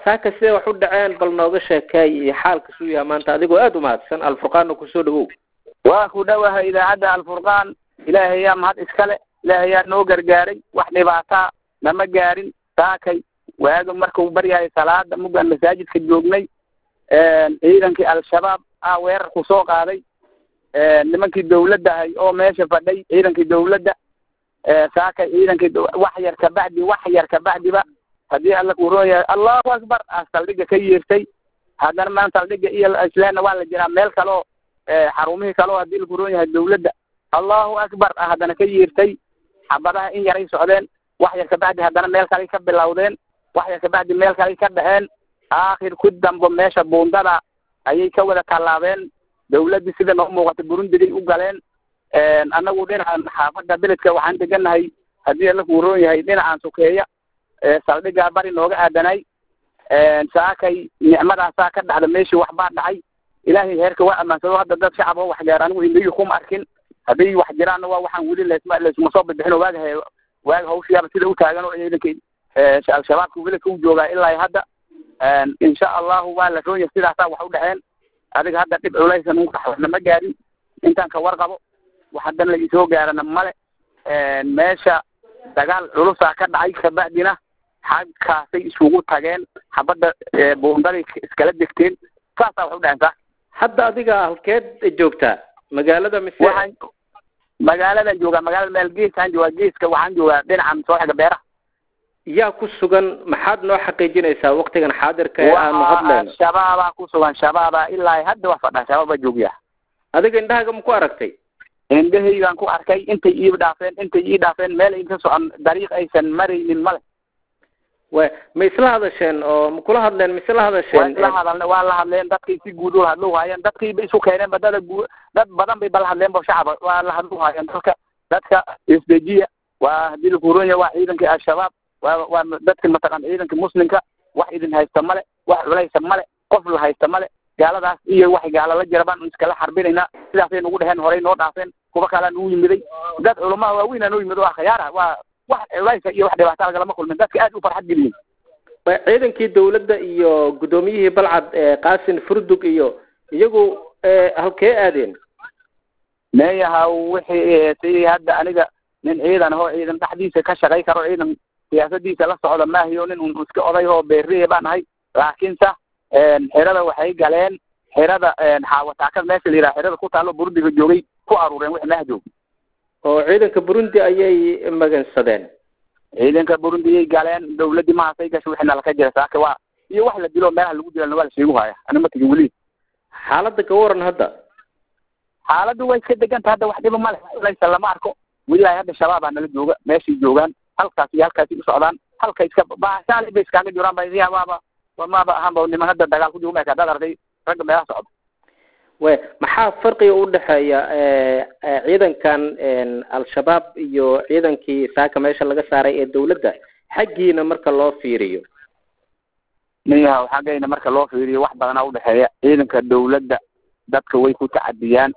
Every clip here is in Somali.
saaka sidee wax u dhaceen bal nooga sheekeey iyo xaalka suu yahay maanta adigoo aada u mahadsan alfurqaanna kusoo dhawow waa ku dhowahay idaacadda alfurqaan ilaahay yaa mahad iskale ilaahay yaa noo gargaaray wax dhibaataa nama gaarin saakay waaga markuu baryahay salaada muggaan masaajidka joognay ciidankii al-shabaab aa weerar ku soo qaaday nimankii dawladdahay oo meesha fadhay ciidankii dawladda saakay ciidankii wax yar kabacdi wax yar kabacdiba haddii alla kuroon yahay allahu akbar aa saldhigga ka yeertay haddana maan saldhigga iyo islaamna waa la jiraa meel kaleo xarumihii kaleo haddii lakuroon yahay dawladda allahu akbar ah haddana ka yeertay xabadaha in yaray socdeen wax yar kabacdi haddana meel kaley ka bilowdeen wax yar kabacdi meel kaley ka dhaceen aakhir ku dambo meesha buundada ayay ka wada tallaabeen dawladdii sida noo muuqata burundigay u galeen annagu dhinacan xaafadda beledka waxaan degannahay haddii alla kuroon yahay dhinacaan sokeeya saldhiggaa bari nooga aadanay saakay nicmadaasaa ka dhacda meeshii waxbaa dhacay ilaahay heerka waa ammaansado hadda dad shacab oo wax gaar anigu indhihii kuma arkin hadday wax jiraanna waa waxaan weli lasma laysuma soo bixin oo waaga waaga hawshiyaaba sida u taagan oo ciidankii al-shabaabka beledka u joogaa ilaa hadda insha allahu waa la roon yahay sidaasaa wax u dhexeen adiga hadda dhib culaysan u dhaxwana ma gaarin intaan ka warqabo wax haddana la isoo gaarana male meesha dagaal culusaa ka dhacay kabacdina xagkaasay isugu tageen xabadda buundaday iskala degteen saasaa wax u dhaheen saa hadda adiga halkeed joogtaa magaalada mise waxaan magaaladan joogaa magaalada meel geesaan joogaa geeska waxaan joogaa dhinacan soo xiga beeraha yaa ku sugan maxaad noo xaqiijinaysaa waktigan xaadirka ee aanu hadlayno shabaabaa ku sugan shabaabaa ilaa hadda wax fadhaa shabaabaa joogyaa adiga indhahaaga ma ku aragtay indhahaygaan ku arkay intay ii dhaafeen intay ii dhaafeen meel ay ka socon dariiq aysan maraynin male wa ma isla hadasheen oo ma kula hadleen ma isla waa hadasheen isla hadalne waa la hadleen dadkay si guud u hadlu haayeen dadkii bay isu keeneen badada guu dad badan bay bala hadleen ba shacaba waa la hadlu haayeen dadka dadka isdejiya waa haddii lakuronya waa ciidankii al-shabaab waa waa dadka mataqaan ciidanka muslimka wax idin haysta male wax culaysa male qof la haysta male gaaladaas iyo wax gaala la jira baan iskala xarbinaynaa sidaasay nagu dheheen horey noo dhaafeen kuwa kalea nagu yimiday dad culamaa waaweynaa noo yimid waa khiyaara waa wax culaysa iyo wax dhibaata lagalama kulmin dadka aad u farxad geliyeen wa ciidankii dawladda iyo guddoomiyihii balcad ee qaasin furdug iyo iyagu halkee aadeen meeyaha wixii sidii hadda aniga nin ciidan ahoo ciidan dhexdiisa ka shaqay karo ciidan siyaasadiisa la socda maahiyo nin un iska oday oo beeriye baan ahay laakiinse xerada waxay galeen xerada xaawataakad meesha la yidhaha xerada ku taalo burundiga joogay ku aruureen wixii meha joog oo ciidanka burundi ayay magansadeen ciidanka burundiyay galeen dawladdii mahaasay gashay wixii nalaka jira saaka waa iyo wax la dilo meelaha lagu dilana waa la sheegu haya ani ma tegin weli xaaladda ka waran hadda xaaladdu way iska deganta hadda wax dhiba male laysa lama arko welilahi hadda shabaabaa nala jooga meeshay joogaan halkaas iyo halkaasay u socdaan halka iska baashaali bay iskaaga jiraan ba idiya waaba maaba ahaanba niman hadda dagaal ku jooga meeka dad arday ragga meelaha socda we maxaa farqiga u dhexeeya ciidankan al-shabaab iyo ciidankii saaka meesha laga saaray ee dawladda xaggiina marka loo fiiriyo miyaha xaggayna marka loo fiiriyo wax badanaa udhexeeya ciidanka dawladda dadka way ku tacadiyaan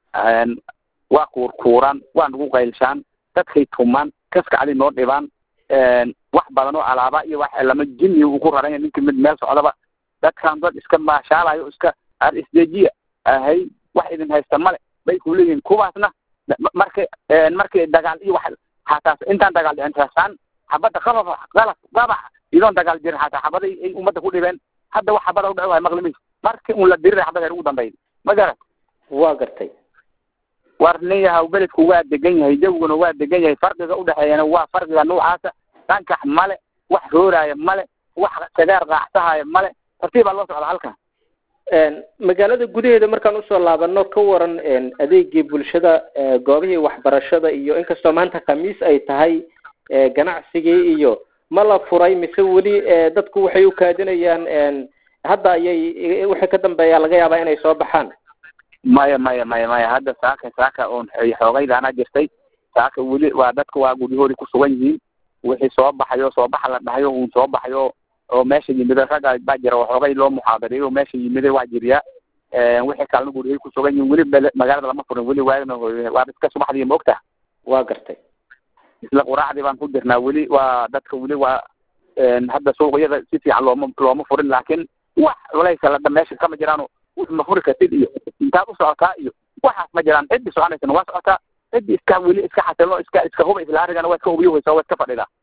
waa kuurkuuraan waa nagu qaylshaan dadkay tumaan kaskacday noo dhibaan wax badan oo alaaba iyo wax lama jini uu ku raranya ninka mid meel socdaba dadkan dad iska maashaalayo iska ar isdejiya ahay wax idin haysta male bay ku leeyihiin kuwaasna markay markay dagaal iyo wax xataa intaan dagaal dhicin rasaan xabadda qabab qalaf qabax idoon dagaal jirin xataa xabaday ay ummadda ku dhibeen hadda wax xabada udhaco waay maqlimaysa markii un la diriray xabada ugu dambeyn ma garat waa gartay war nin yahaw beledku waa degan yahay jawguna waa degan yahay farqiga udhexeeyana waa farqiga noocaasa dhankax male wax rooraaya male wax sagaar qaacsahaya male tartiibaa loo socda halkan magaalada gudaheeda markaan usoo laabano ka waran adeegii bulshada goobihii waxbarashada iyo inkastoo maanta khamiis ay tahay ganacsigii iyo ma la furay mise weli dadku waxay u kaadinayaan hadda ayay wixii ka dambeeya laga yaabaa inay soo baxaan maya maya maya maya hadda saaka saaka oon xoogaydaana jirtay saaka weli waa dadka waa guryahoodii ku sugan yihiin wixii soo baxayo soo baxa la dhahayo uun soo baxayo oo meesha yimida ragga baa jira oo xoogay loo muxaadareeyo oo meesha yimiday waa jiriyaa wixii kalena guryahay ku sugan yihiin weli bele magaalada lama furin weli waagna waa iska subaxdii maogtaha waa gartay isla quraacdii baan ku jirnaa weli waa dadka weli waa hadda suuqyada si fiican looma looma furin laakiin wax culaysa ladha meesha kama jiraano ma furi kartid iyo intaad u socotaa iyo waxaas ma jiraan ciddii soconaysana waa socotaa ciddii iska weli iska xasilno iska iska huba isla arigana waa iska hubiyo waysa waa iska fadhidaa